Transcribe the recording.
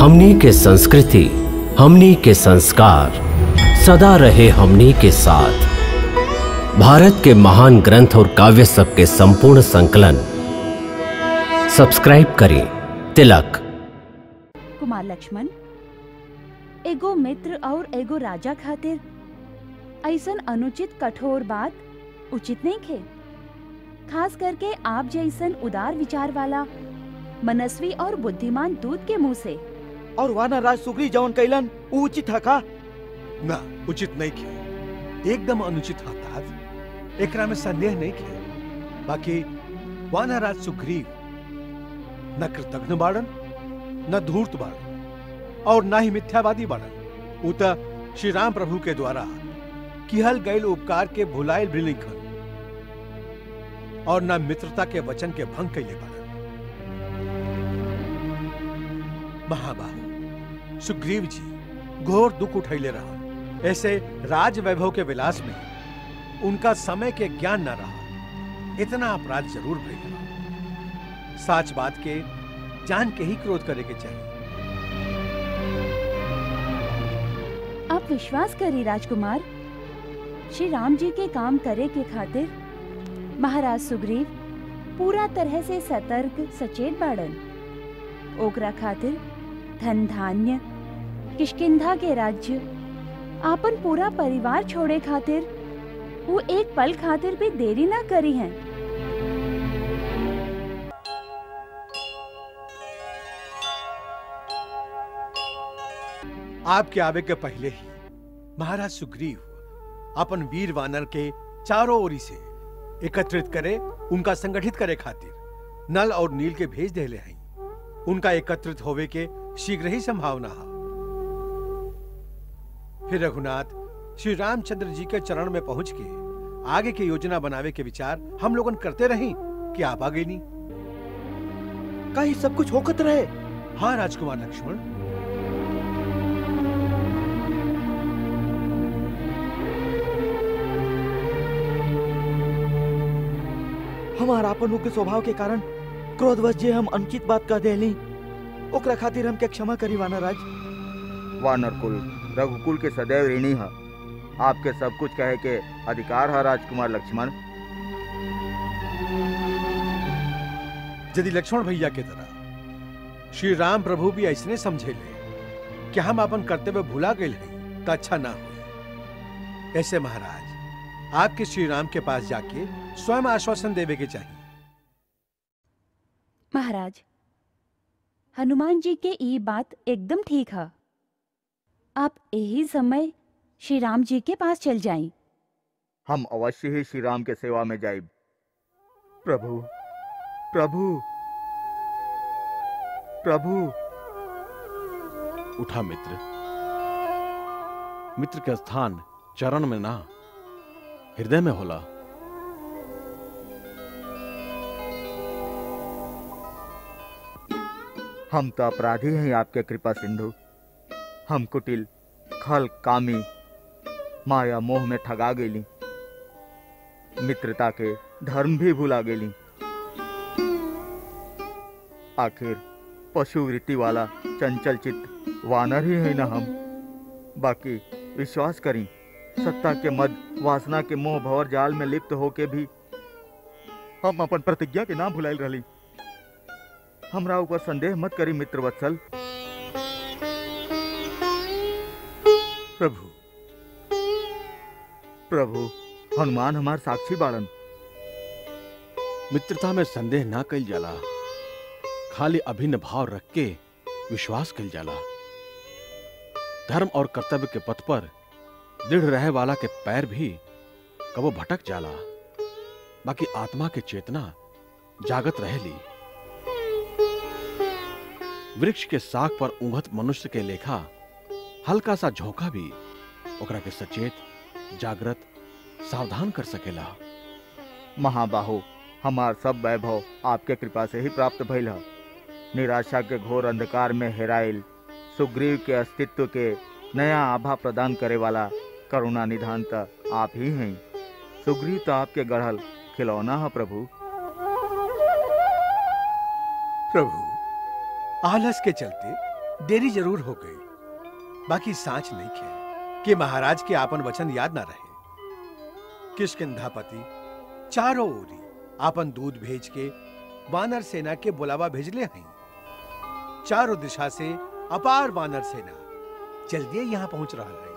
हमनी के संस्कृति हमनी के संस्कार सदा रहे हमनी के साथ भारत के महान ग्रंथ और काव्य सब के संपूर्ण संकलन सब्सक्राइब करें तिलक कुमार लक्ष्मण एगो मित्र और एगो राजा खातिर ऐसन अनुचित कठोर बात उचित नहीं खे खास करके आप जैसन उदार विचार वाला मनस्वी और बुद्धिमान दूत के मुंह से और वाना राज सुग्री जवन कैलन ऊ उचित है का ना उचित नहीं खे एकदम अनुचित हताश एकरा में संदेह नहीं खे बाकी वानराज सुग्रीव न कृतघ्न बाड़न न धूर्त बाड़न और न ही मिथ्यावादी बाड़न ऊ त श्री राम प्रभु के द्वारा किहल गैल उपकार के भुलाइल भी लिखन और न मित्रता के वचन के भंग कैले बाड़न महाबाहु सुग्रीव जी घोर दुख उठैले रहा ऐसे राज वैभव के विलास में उनका समय के ज्ञान न रहा इतना अपराध जरूर भइल रहा साच बात के जान के ही क्रोध करे के चाहिए आप विश्वास करी राजकुमार श्री राम जी के काम करे के खातिर महाराज सुग्रीव पूरा तरह से सतर्क सचेत बाड़न ओकरा खातिर धन धान्य किष्किंधा के राज्य आपन पूरा परिवार छोड़े खातिर वो एक पल खातिर भी देरी ना करी हैं आपके आवे के पहले ही महाराज सुग्रीव अपन वीर वानर के चारों ओरी से एकत्रित करे उनका संगठित करे खातिर नल और नील के भेज देले हैं उनका एकत्रित होवे के शीघ्र ही संभावना है फिर रघुनाथ श्री रामचंद्र जी के चरण में पहुंच के आगे की योजना बनावे के विचार हम लोगन करते रही कि आप आ गई नहीं का ही सब कुछ होकत रहे हाँ राजकुमार लक्ष्मण हमारा अपन उग्र स्वभाव के कारण क्रोधवश जे हम अनुचित बात कह देली ओकरा खातिर हम के क्षमा करी वाना राज वानर कुल रघुकुल के सदैव ऋणी है आपके सब कुछ कहे के अधिकार है राजकुमार लक्ष्मण यदि लक्ष्मण भैया के तरह श्री राम प्रभु भी ऐसने समझे ले कि हम अपन कर्तव्य भुला गए हैं तो अच्छा ना हो ऐसे महाराज आपके श्री राम के पास जाके स्वयं आश्वासन देवे के चाहिए महाराज हनुमान जी के ई बात एकदम ठीक है आप यही समय श्री राम जी के पास चल जाएं। हम अवश्य ही श्री राम के सेवा में जाइब प्रभु प्रभु प्रभु उठा मित्र मित्र के स्थान चरण में ना हृदय में होला हम तो अपराधी हैं आपके कृपा सिंधु हम कुटिल खल कामी माया मोह में ठगा गेली मित्रता के धर्म भी भुला गेली आखिर पशु वृत्ति वाला चंचल चित्त वानर ही है ना हम बाकी विश्वास करी सत्ता के मद वासना के मोह भवर जाल में लिप्त होके भी हम अपन प्रतिज्ञा के ना भुलाइल रही हमरा ऊपर संदेह मत करी मित्र वत्सल प्रभु प्रभु हनुमान हमार साक्षी बाड़न मित्रता में संदेह ना कल जाला खाली अभिन्न भाव रख के विश्वास कल जाला धर्म और कर्तव्य के पथ पर दृढ़ रहे वाला के पैर भी कबो भटक जाला बाकी आत्मा के चेतना जागत रहेली वृक्ष के साख पर उंघत मनुष्य के लेखा हल्का सा झोंका भी ओकरा के सचेत जागृत सावधान कर सकेला महाबाहु हमार सब वैभव आपके कृपा से ही प्राप्त भइल है निराशा के घोर अंधकार में हेराइल सुग्रीव के अस्तित्व के नया आभा प्रदान करे वाला करुणा निधान त आप ही हैं सुग्रीव तो आपके गढ़ल खिलौना है प्रभु प्रभु आलस के चलते देरी जरूर हो गई बाकी सांच नहीं खे कि महाराज के आपन वचन याद ना रहे किशकिंधापति चारों ओरी आपन दूध भेज के वानर सेना के बुलावा भेजले हैं चारों दिशा से अपार वानर सेना जल्दी यहाँ पहुंच रहा है